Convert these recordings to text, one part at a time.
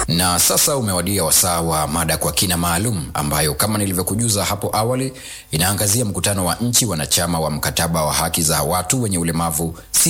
Na sasa umewadia wasaa wa mada kwa kina maalum ambayo kama nilivyokujuza hapo awali inaangazia mkutano wa nchi wanachama wa mkataba wa haki za watu wenye ulemavu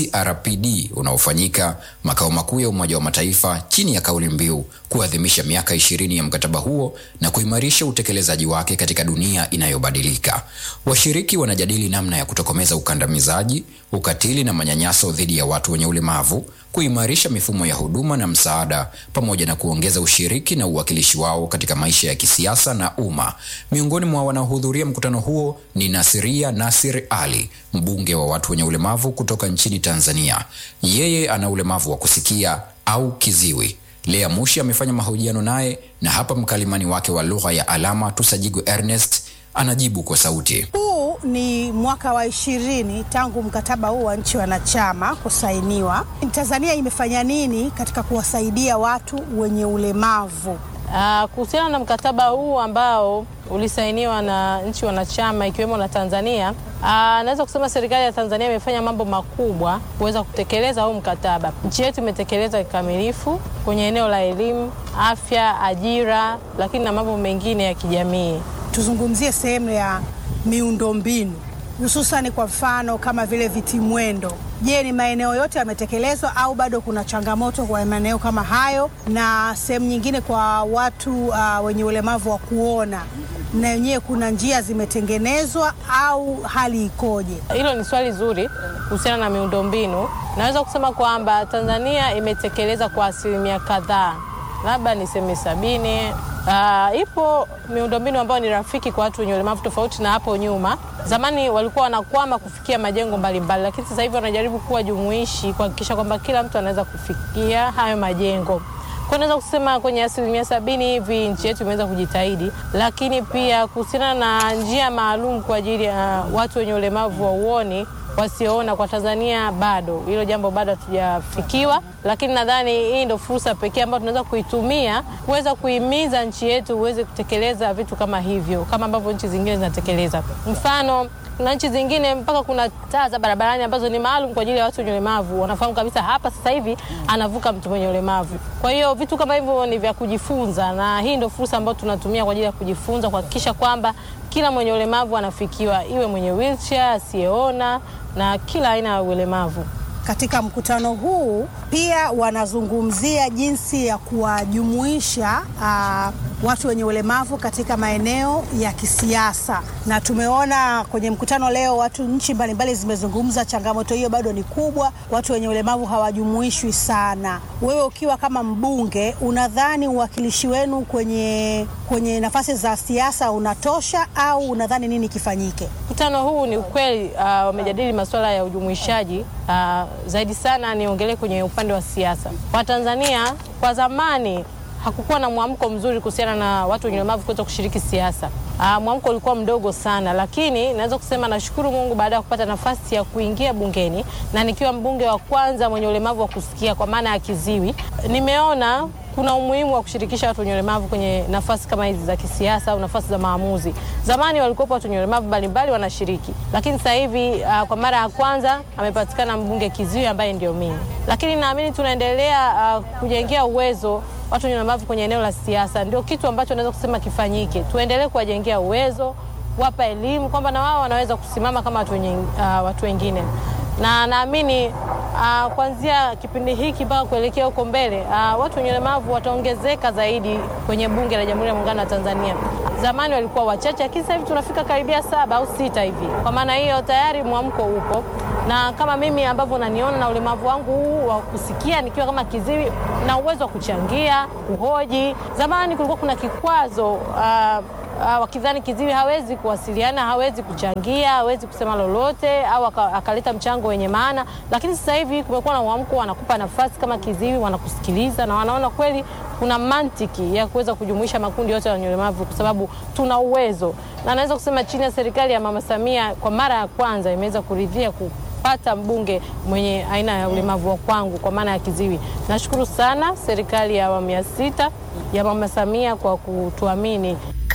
CRPD unaofanyika makao makuu ya Umoja wa Mataifa chini ya kauli mbiu kuadhimisha miaka ishirini ya mkataba huo na kuimarisha utekelezaji wake katika dunia inayobadilika. Washiriki wanajadili namna ya kutokomeza ukandamizaji, ukatili na manyanyaso dhidi ya watu wenye ulemavu, kuimarisha mifumo ya huduma na msaada, pamoja na kuongeza ushiriki na uwakilishi wao katika maisha ya kisiasa na umma. Miongoni mwa wanaohudhuria mkutano huo ni Nasiria Nasir Ali, mbunge wa watu wenye ulemavu kutoka nchini Tanzania. Yeye ana ulemavu wa kusikia au kiziwi. Lea Mushi amefanya mahojiano naye na hapa mkalimani wake wa lugha ya alama Tusajigu Ernest anajibu kwa sauti. Huu ni mwaka wa ishirini tangu mkataba huu wa nchi wanachama kusainiwa. Tanzania imefanya nini katika kuwasaidia watu wenye ulemavu? Uh, kuhusiana na mkataba huu ambao ulisainiwa na nchi wanachama ikiwemo na Tanzania, uh, naweza kusema serikali ya Tanzania imefanya mambo makubwa kuweza kutekeleza huu mkataba. Nchi yetu imetekeleza kikamilifu kwenye eneo la elimu, afya, ajira, lakini na mambo mengine ya kijamii. Tuzungumzie sehemu ya miundombinu hususani kwa mfano kama vile vitimwendo. Je, ni maeneo yote yametekelezwa au bado kuna changamoto kwa maeneo kama hayo? Na sehemu nyingine kwa watu uh, wenye ulemavu wa kuona, na wenyewe kuna njia zimetengenezwa au hali ikoje? Hilo ni swali zuri kuhusiana na miundombinu. Naweza kusema kwamba Tanzania imetekeleza kwa asilimia kadhaa, labda niseme sabini. Uh, ipo miundombinu ambayo ni rafiki kwa watu wenye ulemavu tofauti na hapo nyuma. Zamani walikuwa wanakwama kufikia majengo mbalimbali, lakini sasa hivi wanajaribu kuwa jumuishi kuhakikisha kwamba kila mtu anaweza kufikia hayo majengo. Kwa naweza kusema kwenye asilimia sabini hivi nchi yetu imeweza kujitahidi, lakini pia kuhusiana na njia maalum kwa ajili ya uh, watu wenye ulemavu wa uoni wasioona kwa Tanzania bado hilo jambo bado hatujafikiwa, lakini nadhani hii ndio fursa pekee ambayo tunaweza kuitumia kuweza kuhimiza nchi yetu uweze kutekeleza vitu kama hivyo, kama ambavyo nchi zingine zinatekeleza. Mfano, kuna nchi zingine mpaka kuna taa za barabarani ambazo ni maalum kwa ajili ya watu wenye ulemavu. Wanafahamu kabisa hapa sasa hivi anavuka mtu mwenye ulemavu. Kwa hiyo vitu kama hivyo ni vya kujifunza, na hii ndio fursa ambayo tunatumia kwa ajili ya kujifunza, kuhakikisha kwamba kila mwenye ulemavu anafikiwa, iwe mwenye wheelchair, asiyeona na kila aina ya ulemavu. Katika mkutano huu pia wanazungumzia jinsi ya kuwajumuisha uh, watu wenye ulemavu katika maeneo ya kisiasa, na tumeona kwenye mkutano leo watu nchi mbalimbali zimezungumza, changamoto hiyo bado ni kubwa, watu wenye ulemavu hawajumuishwi sana. Wewe ukiwa kama mbunge, unadhani uwakilishi wenu kwenye, kwenye nafasi za siasa unatosha au unadhani nini kifanyike? Mkutano huu ni ukweli, uh, wamejadili masuala ya ujumuishaji uh, zaidi sana niongelee kwenye upande wa siasa. Watanzania kwa zamani hakukuwa na mwamko mzuri kuhusiana na watu wenye ulemavu kuweza kushiriki siasa. Uh, mwamko ulikuwa mdogo sana, lakini naweza kusema nashukuru Mungu baada ya kupata nafasi ya kuingia bungeni na nikiwa mbunge wa kwanza mwenye ulemavu wa kusikia kwa maana ya kiziwi, nimeona kuna umuhimu wa kushirikisha watu wenye ulemavu kwenye nafasi kama hizi za kisiasa au nafasi za maamuzi. Zamani walikuwa watu wenye ulemavu mbalimbali wanashiriki, lakini sasa hivi uh, kwa mara ya kwanza amepatikana mbunge kiziwi ambaye ndio mimi. Lakini naamini tunaendelea uh, kujengea uwezo watu wenye ulemavu kwenye eneo la siasa. Ndio kitu ambacho naweza kusema kifanyike. Tuendelee kuwajengea uwezo, wapa elimu kwamba na wao wanaweza kusimama kama watu, wenye, uh, watu wengine na naamini uh, kuanzia kipindi hiki mpaka kuelekea huko mbele uh, watu wenye ulemavu wataongezeka zaidi kwenye Bunge la Jamhuri ya Muungano wa Tanzania. Zamani walikuwa wachache, lakini sasa hivi tunafika karibia saba au sita hivi. Kwa maana hiyo tayari mwamko upo, na kama mimi ambavyo naniona na ulemavu wangu huu wa kusikia nikiwa kama kiziwi na uwezo wa kuchangia, kuhoji. Zamani kulikuwa kuna kikwazo uh, Uh, wakidhani kiziwi hawezi kuwasiliana, hawezi kuchangia, hawezi kusema lolote au akaleta mchango wenye maana, lakini sasa hivi kumekuwa na uamko, wanakupa nafasi kama kiziwi, wanakusikiliza na wanaona kweli kuna mantiki ya kuweza kujumuisha makundi yote ya wenye ulemavu kwa sababu tuna uwezo, na naweza kusema chini ya serikali ya Mama Samia kwa mara ya kwanza imeweza kuridhia ku pata mbunge mwenye aina ya ulemavu wa kwangu kwa maana ya kiziwi. Nashukuru sana serikali ya awamu ya sita ya Mama Samia kwa kutuamini.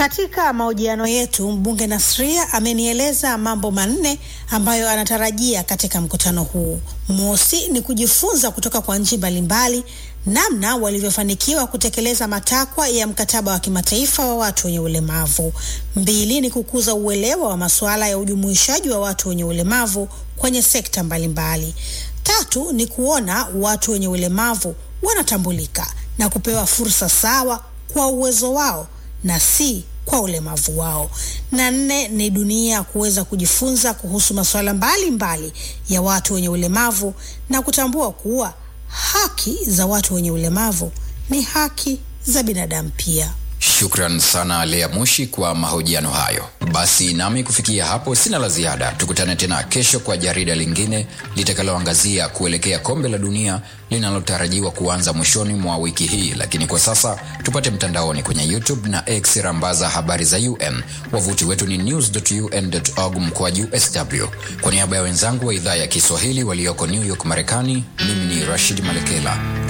Katika mahojiano yetu, mbunge Nasria amenieleza mambo manne ambayo anatarajia katika mkutano huu. Mosi ni kujifunza kutoka kwa nchi mbalimbali namna walivyofanikiwa kutekeleza matakwa ya mkataba wa kimataifa wa watu wenye ulemavu. Mbili ni kukuza uelewa wa masuala ya ujumuishaji wa watu wenye ulemavu kwenye sekta mbalimbali. Tatu ni kuona watu wenye ulemavu wanatambulika na kupewa fursa sawa kwa uwezo wao na si kwa ulemavu wao. Na nne ni dunia kuweza kujifunza kuhusu masuala mbalimbali ya watu wenye ulemavu na kutambua kuwa haki za watu wenye ulemavu ni haki za binadamu pia. Shukran sana Lea Mushi kwa mahojiano hayo. Basi nami kufikia hapo sina la ziada. Tukutane tena kesho kwa jarida lingine litakaloangazia kuelekea kombe la dunia linalotarajiwa kuanza mwishoni mwa wiki hii. Lakini kwa sasa tupate mtandaoni kwenye YouTube na X rambaza habari za UN. Wavuti wetu ni news.un.org mkoaju sw. Kwa niaba ya wenzangu wa idhaa ya Kiswahili walioko New York, Marekani, mimi ni Rashid Malekela.